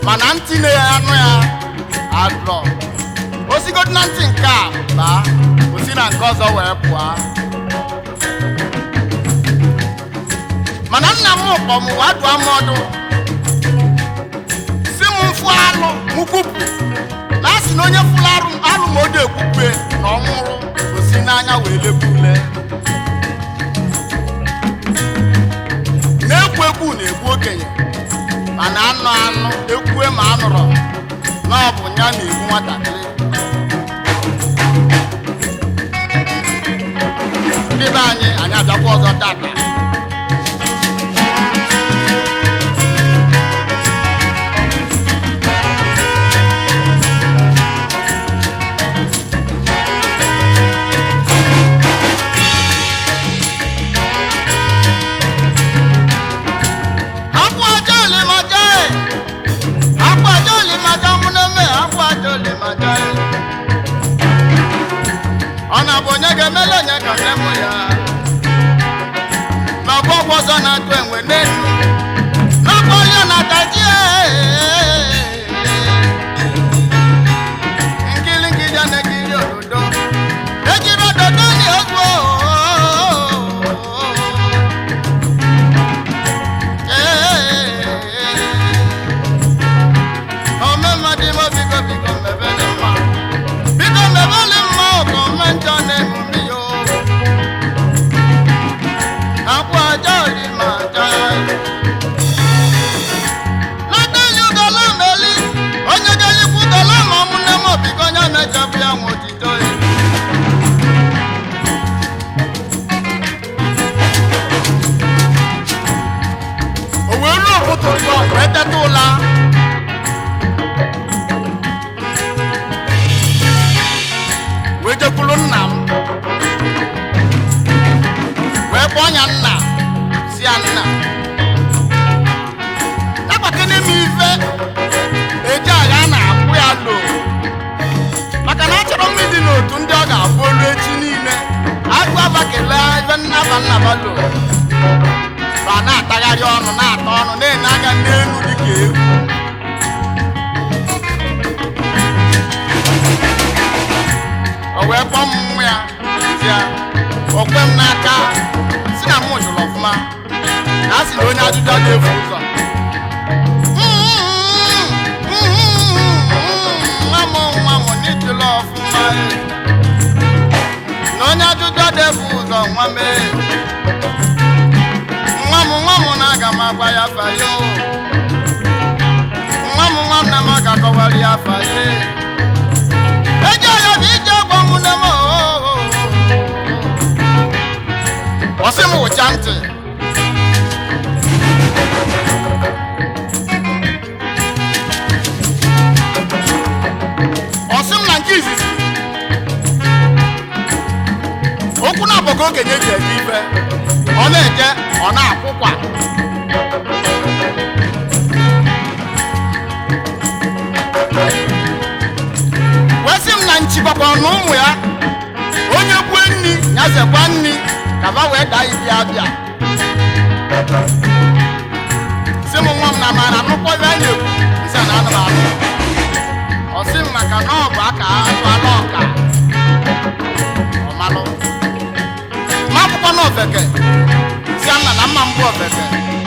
mana ntị na-anụ ya adrọ osigodi na ntị nke a baa osi na nke ọzọ wee pụọ mana nna m kpọ m wee dụọ m ọdụ si m mfụ alụ m kwupụ na a sị na onye fụrụ arụ alụ ma o dị ekwukwe na ọ nwụrụ osi n'anya wee lekwa ule na-ekwu ekwu na-egbu okenye mana anụ anụ ekwue ma anụrụ na ọ bụ ya na-egbu nwatakịrị ndị be anyị anyị abịakwa ọzọ tata akwa aja olimaja e akwa aja olimaja mụneme akwa aja olimaja e ọ na-abụ onye ga-emele onye ka nne mụ ya na ọgbọ ọgbọ ọzọ na-atụ enwe n'elu n'ọgbọ onye na-ataji nkiri nkiri na-ekiri ododo ejiri ododo ni ogbo omemadi mo biko biko mebele mma biko mebele mma ọkọ mmejọ na-emume yo akwa aja oli ma aja natali ugola meli onye ga-elikwu ugola ma ọmụnne m biko onye mejọbụ ya nwe otito ya o wee ruo ụtụtụ ụzọ wee teta ụla wee jekwuru nna m wee kpọọ ya nna si ya nna nabakene m ife eji agha na-akwụ ya lo maka na achọrọ m ịdị n'otu ndị ọ ga-abụ olu echi niile agụ abakele ife nnaba nnaba lo ba na-atagharị ọnụ na-ata ọnụ na-ene anya n'elu dịka ewu o wee kpọọ m mmụ ya ya o kwe m n'aka si na mụ jụrụ ọfụma na a sị na onye ajụjụ a ga-efu ụzọ nwa m nwa m n'ijụlụ ọfụma e. na onye ajụjụ a ga-efu ụzọ nwa mee nwa m nwa m na-aga m agwa ya afa ya o. nwa m nwa m na m ga-akọwara ya afa ya eje ya bụ ije gwa m nne m oo. ọ sị m wụcha ntị ọ sị m na nke izizi okwu na-abọgo okenye ji eje ife ọ na-eje ọ na-akwụkwa wee sị m na nchibakwa na ụmụ ya onye kwue nni ya zekwa nni ka ba wee daa ibi abịa sị m nwa m na mara nụkwa ebe a na-ekwu nsị na anụ m anụ ọ sị m maka na ọ bụ aka atụala ọka ọmalụ ma akwụkwọ na ofeke si nna na mma mbụ ofeke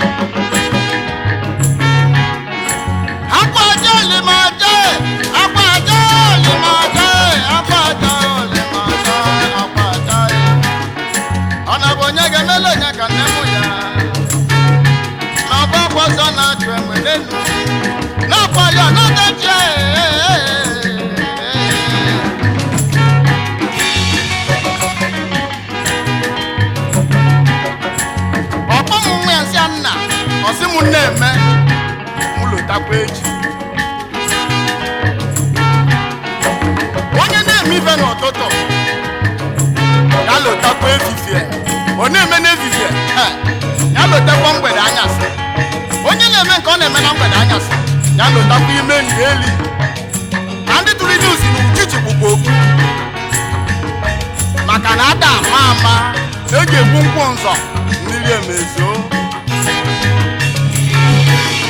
akwa aja olimaja akwa aja olimaja akwa aja olimaja akwa aja ọ na bụ onye ga-emele onye ka nne mụ ya na ọba akwa ọzọ na-achụ enwe n'elu n'akwa ya n'ọdachi ọkpọ m nwa ya nsị ya nna ọsị m nna-eme m lotakwa echi onye na-eme ife n'ụtụtụ ya lotakwa efifie ọ na-eme n'efifie eh, ya lotakwa mgbede anyasị onye na-eme nke ọ na-eme na mgbede anyasị ya lotakwa ime ndị eli na ndị tụrụ ije osi n'uchichi bụkwa okwu maka na ada ama ama e ga-egbu nkwụ nzọ mmiri emezo